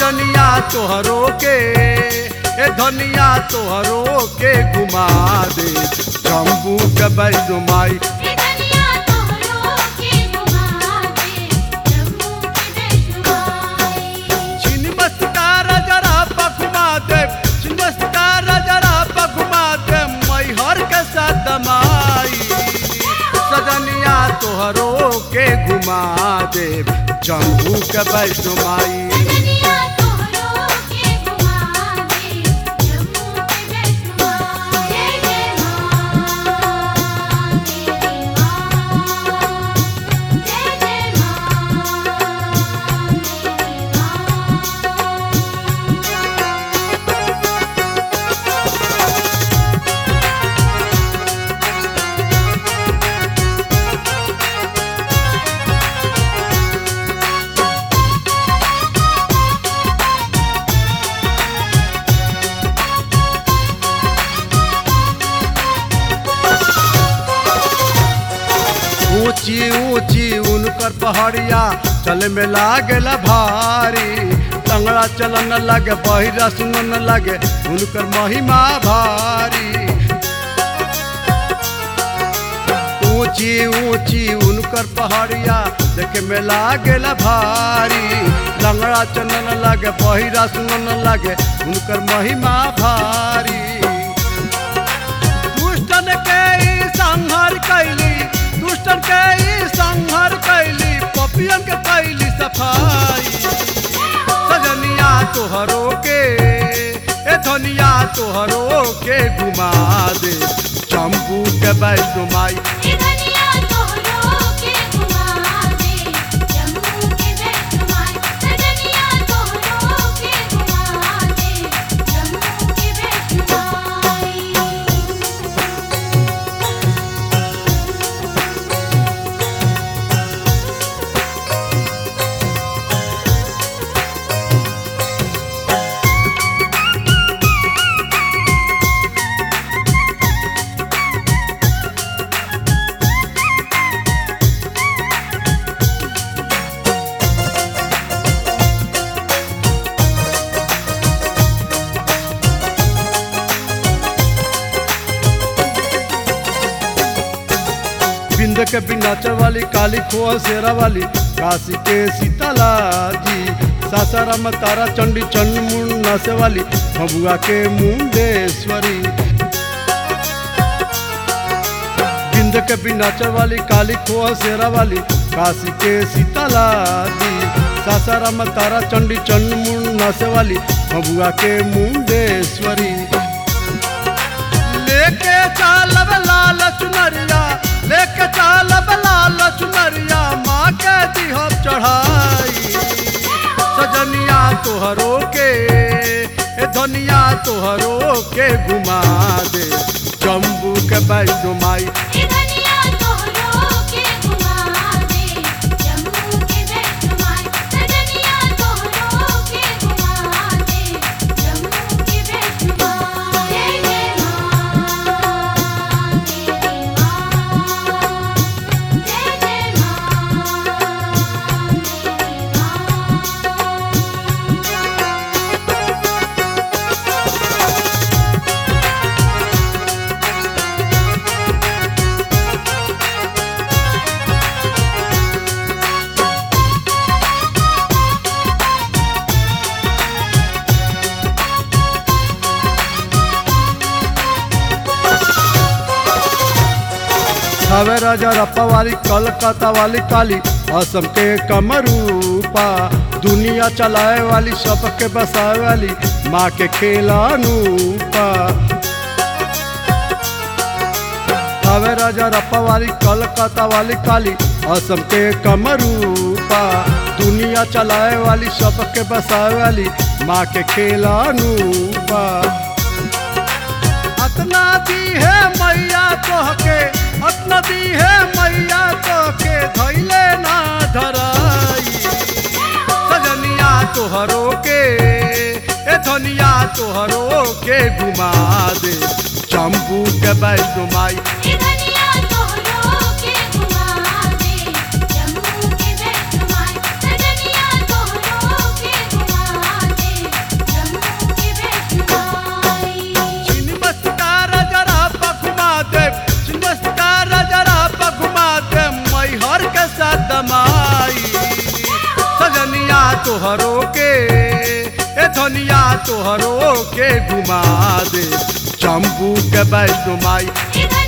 सजनिया तोहरो के ए धनिया तोहरो के घुमा दे जम्बू के बैदो माई ए धनिया तोहरो के घुमा दे जम्मू के वैष्णवाई छिन मस्का जरा पखुमा दे छिन मस्का जरा पखुमा दे मैहर के साथ माई सजनिया तोहरो के घुमा दे जम्बू के बैदो माई धनिया तोहरो के घुमा दे जम्मू के वैष्णवाई जय जय मां तेरी मां जय जय मां तेरी मां ऊंची ऊंची उनकर पहाड़िया चले में लागेला भारी तंगड़ा चलन लगे बहिरा सुनन लगे उनकर महिमा भारी ऊंची ऊंची उनकर पहाड़िया देखे में लागेला भारी लंगड़ा चलन लगे बहिरा सुनन लगे उनकर महिमा भारी दुष्टन के ई संहार कैली दुष्टन के ई संहार कैली पपियन के कैली सफाई सजनिया तोहरो के ए धनिया तोहरो के घुमा दे चंपू के वैष्णो माई ए धनिया तोहरो के घुमा दे जम्मू के वैष्णवाई धनिया तोहरो के घुमा दे जम्मू के वैष्णवाई बिंद के बिनाचर वाली काली खोआ शेरा वाली काशी के सीताला जी सासाराम तारा चंडी चंड मुंड नासे वाली भबुआ के मुंडेश्वरी बिंद के बिनाचर वाली काली खोआ शेरा वाली काशी के सीताला जी सासाराम तारा चंडी चंड मुंड नासे वाली भबुआ के मुंडेश्वरी लेके चालब लाल चुनरिया लेके चालब लाल चुनरिया माँ के दिहब चढ़ाई सजनिया तोहरो के ए धनिया तोहरो के घुमा दे जम्बू के बैठो माई ए धनिया तोहरो के घुमा दे जम्मू के वैष्णवाई धनिया तोहरो के घुमा दे जम्मू के वैष्णवाई जय जय मां तेरी मां जय जय मां तेरी मां हवे राजा रप्पा वाली कलकत्ता वाली काली असम के कमरूपा दुनिया चलाए वाली सबके बसाए वाली माँ के खेलानूपा हवे राजा रप्पा वाली कलकत्ता वाली काली असम के कमरूपा दुनिया चलाए वाली सबके बसाए वाली माँ के खेलानूपा अतना दी है मैया तोहके अतना दी है मैया तोहके धैले ना धराई सजनिया तोहरो के ए धनिया तोहरो के घुमा दे चंपू के बैठो माई ए धनिया तोहरो के घुमा दे जम्मू के वैष्णवाई धनिया तोहरो के घुमा धनिया तोहरो के घुमा दे जम्बू के वैष्णो माई इधर